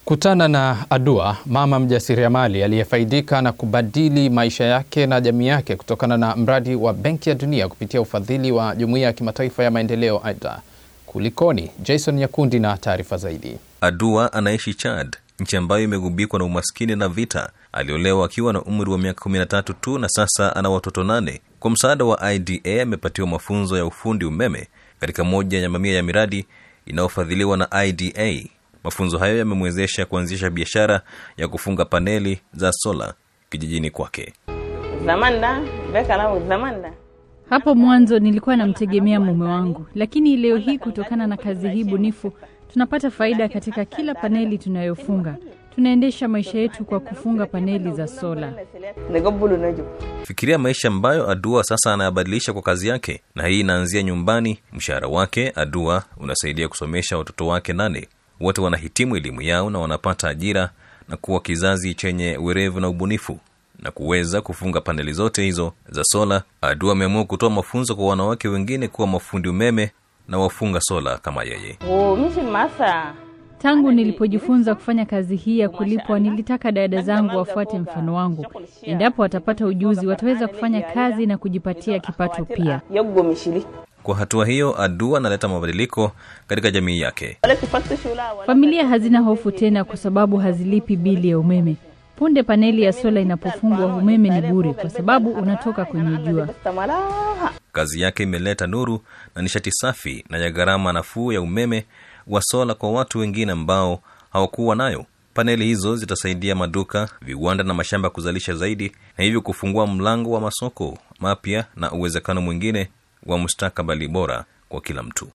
Kutana na Adua, mama mjasiriamali aliyefaidika na kubadili maisha yake na jamii yake kutokana na mradi wa Benki ya Dunia kupitia ufadhili wa Jumuiya ya Kimataifa ya Maendeleo AIDA. Kulikoni? Jason Nyakundi na taarifa zaidi. Adua anaishi Chad, nchi ambayo imegubikwa na umaskini na vita. Aliolewa akiwa na umri wa miaka 13 tu na sasa ana watoto nane. Kwa msaada wa IDA amepatiwa mafunzo ya ufundi umeme katika moja ya mamia ya miradi inayofadhiliwa na IDA. Mafunzo hayo yamemwezesha kuanzisha biashara ya kufunga paneli za sola kijijini kwake. Hapo mwanzo nilikuwa namtegemea mume wangu, lakini leo hii kutokana na kazi hii bunifu tunapata faida katika kila paneli tunayofunga. Tunaendesha maisha yetu kwa kufunga paneli za sola. Fikiria maisha ambayo Adua sasa anayabadilisha kwa kazi yake, na hii inaanzia nyumbani. Mshahara wake Adua unasaidia kusomesha watoto wake nane. Wote wanahitimu elimu yao na wanapata ajira na kuwa kizazi chenye werevu na ubunifu na kuweza kufunga paneli zote hizo za sola. Adua ameamua kutoa mafunzo kwa wanawake wengine kuwa mafundi umeme na wafunga sola kama yeye. Tangu nilipojifunza kufanya kazi hii ya kulipwa, nilitaka dada zangu wafuate mfano wangu. Endapo watapata ujuzi, wataweza kufanya kazi na kujipatia kipato pia. Kwa hatua hiyo, Adua analeta mabadiliko katika jamii yake. Familia hazina hofu tena kwa sababu hazilipi bili ya umeme. Punde paneli ya sola inapofungwa, umeme ni bure kwa sababu unatoka kwenye jua. Kazi yake imeleta nuru na nishati safi na ya gharama nafuu ya umeme wa sola kwa watu wengine ambao hawakuwa nayo. Paneli hizo zitasaidia maduka, viwanda na mashamba kuzalisha zaidi, na hivyo kufungua mlango wa masoko mapya na uwezekano mwingine wa mustakabali bora kwa kila mtu.